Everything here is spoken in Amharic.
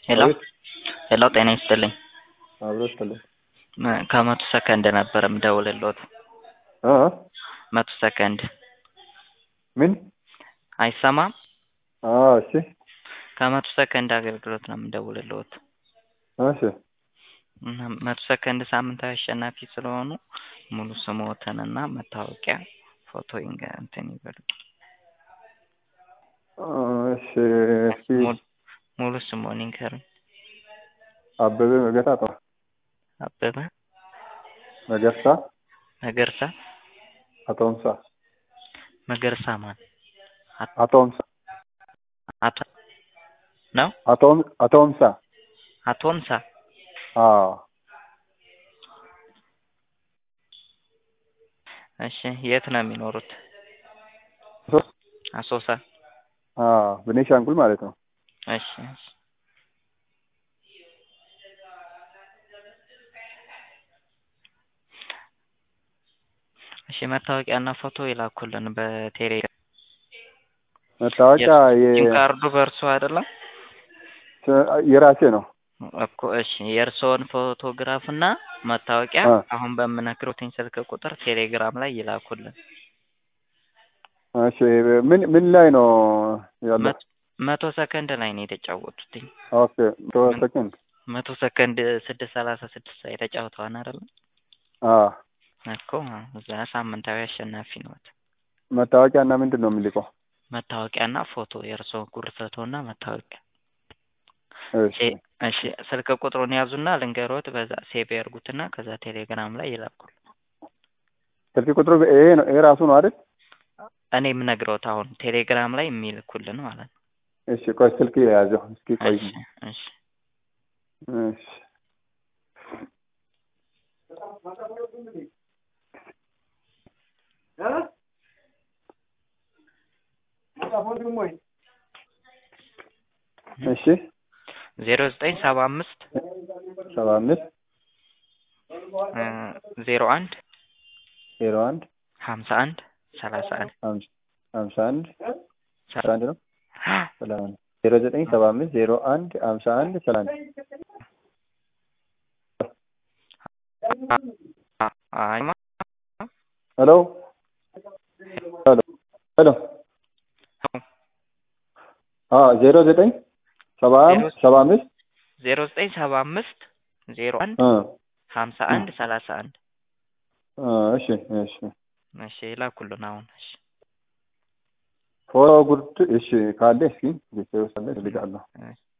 ሄሎ አቤት ሄሎ ጤና ይስጥልኝ አብሮ ይስጥልኝ እ ከመቶ ሰከንድ ነበር የምደውልልዎት እ መቶ ሰከንድ ምን አይሰማም አዎ እሺ ከመቶ ሰከንድ አገልግሎት ነው የምደውልልዎት እሺ እና መቶ ሰከንድ ሳምንታዊ አሸናፊ ስለሆኑ ሙሉ ስምዎትንና መታወቂያ ፎቶ ይንገ እንትን ይበሉ እሺ እስኪ ሙሉ- ሙሉ ስምዎን ይንገሩኝ አበበ መገርሳ አበበ መገርሳ መገርሳ አቶምሳ መገርሳ ማን አቶምሳ አቶ ነው አቶም አቶምሳ አቶምሳ አዎ እሺ የት ነው የሚኖሩት ሶስት አሶሳ አዎ ቤኒሻንጉል ማለት ነው እሺ እሺ እሺ መታወቂያና ፎቶ ይላኩልን በቴሌግራም መታወቂያ ሲም የ- ካርዱ በእርሶ አይደለም የራሴ ነው እኮ እሺ የእርስዎን ፎቶግራፍ እና መታወቂያ አ አሁን በምነግሮትኝ ስልክ ቁጥር ቴሌግራም ላይ ይላኩልን እሺ ምን ምን ላይ ነው ያለው መቶ መቶ ሰከንድ ላይ ነው የተጫወቱትኝ ኦኬ ቶ ሰከንድ መቶ ሰከንድ ስድስት ሰላሳ ስድስት ላይ ተጫውተዋል አይደለም አዎ እኮ እዛ ሳምንታዊ አሸናፊ ነዎት መታወቂያ እና ምንድን ነው የሚልቀው መታወቂያና ፎቶ የእርስዎ ጉርድ ፎቶና መታወቂያ እሺ ሴ- እሺ ስልክ ቁጥሩን ያዙና ልንገሮት በዛ ሴቭ ያርጉትና ከዛ ቴሌግራም ላይ ይላኩል ስልክ ቁጥሩ ይሄ ነው ይሄ ራሱ ነው አይደል እኔ የምነግረውት አሁን ቴሌግራም ላይ የሚልኩልን ማለት ነው እሺ ቆይ ስልክ የያዘው እስኪ ቆይ እሺ እሺ እሺ እሺ ዜሮ ዘጠኝ ሰባ አምስት ሰባ አምስት እ ዜሮ አንድ ዜሮ አንድ ሀምሳ አንድ ሰላሳ አንድ ሀምሳ ሀምሳ አንድ አስራ አንድ ነው ሰላሳ አንድ ዜሮ ዘጠኝ ሰባ አምስት ዜሮ አንድ ሀምሳ አንድ ሰላሳ አንድ አይ ማ- ሄሎ ሄሎ ሄሎ አዎ ዜሮ ዘጠኝ ሰባ ዜሮ- ሰባ አምስት ዜሮ ዘጠኝ ሰባ አምስት ዜሮ አንድ እ ሀምሳ አንድ ሰላሳ አንድ እ እሺ እሺ እሺ ይላኩልን አሁን እሺ ፎቶ ጉርድ እሺ ካለ እስኪ ቤተሰብ ውስጥ አለ እልካለሁ እሺ